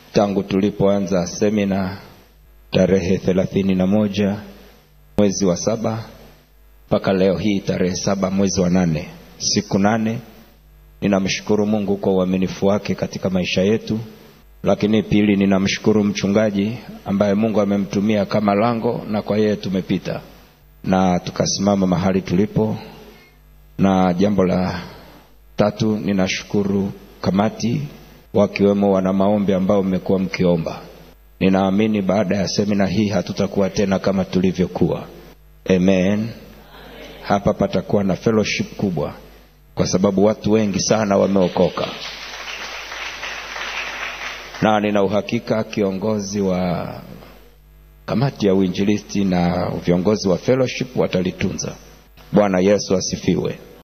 tangu tulipoanza semina tarehe thelathini na moja mwezi wa saba mpaka leo hii tarehe saba mwezi wa nane siku nane ninamshukuru mungu kwa uaminifu wake katika maisha yetu lakini pili ninamshukuru mchungaji ambaye mungu amemtumia kama lango na kwa yeye tumepita na tukasimama mahali tulipo na jambo la tatu ninashukuru kamati wakiwemo wana maombi ambao mmekuwa mkiomba ninaamini baada ya semina hii hatutakuwa tena kama tulivyokuwa amen hapa patakuwa na fellowship kubwa kwa sababu watu wengi sana wameokoka na nina uhakika kiongozi wa kamati ya uinjilisti na viongozi wa fellowship watalitunza bwana yesu asifiwe